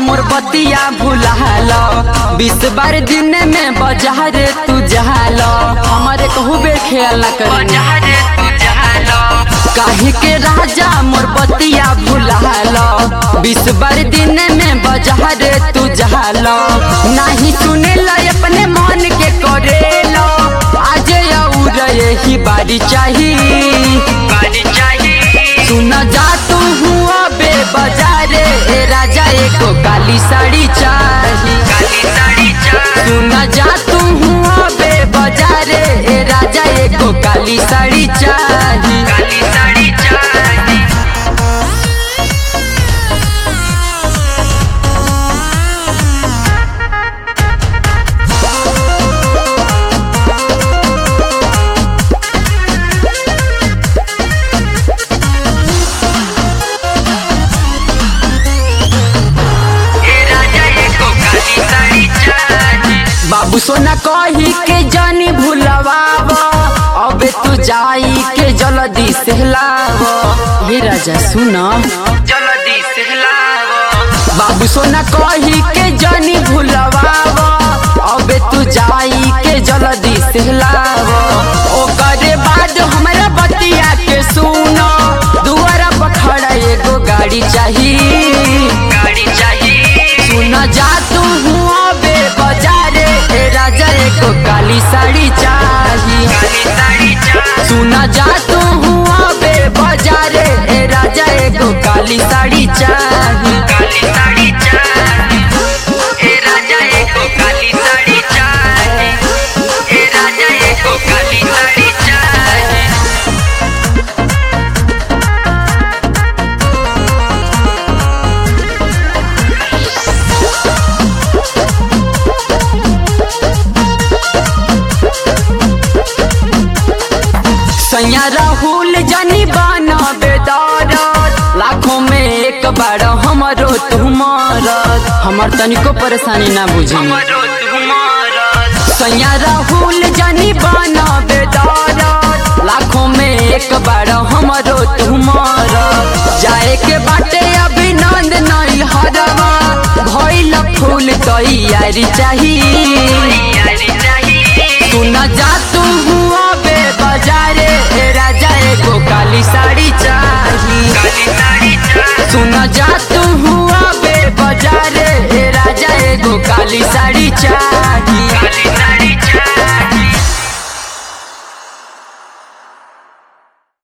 मोर बतिया भुलाल बीस बार दिन में बाजार तू जहाल हमारे कहू बे खेल कर काहे के राजा मोर बतिया भुलाल बीस बार दिन में बाजार तू जहाल नाही सुने अपने मन के करेल आज और यही बारी चाहिए सुन जा तू हुआ बे बाजारे ए राजा एको काली साड़ी चाही सुन जा तू हुआ बे बाजारे ए राजा एको काली साड़ी चाही बाबू सोना कही के जानी भूलवाव अबे तू जाई के जल्दी से लाव हे राजा सुना जल्दी सहलाव बाबू सोना कही के जानी भूलवाव अबे तू जाई के जल्दी से लाव ओकरे बाद हमरा बतिया के सुनो दुआरा पर खड़ा एगो गाड़ी चाहिए गाड़ी चाहिए सुन जा तू हुआ बे बाजारे ए राजा एको काली साड़ी चाही काली साड़ी चाहिए सुन जा तू हुआ बे बाजारे ए राजा एको काली साड़ी चाही काली साड़ी चाहिए ए राजा एको काली साड़ी चाहिए ए राजा एको काली साड़ी चाहिए सैया राहुल जानी बाना बेदार लाखों में एक बार हमरो तुम्हार हमर तनिको परेशानी ना बुझी मरो तुम्हारा सैया राहुल जानी बाना बेदार लाखों में एक बार हमरो तुम्हार जाए के बाटे अभिनंद नहीं हरवा भइल फूल तैयारी चाहिए यारी चाहिए सुन जा तू हुआ बे बाजारे ए राजा एगो काली साड़ी चाही काली साड़ी चाहिए सुन जा तू हुआ बे बाजारे ए राजा एगो काली साड़ी चाही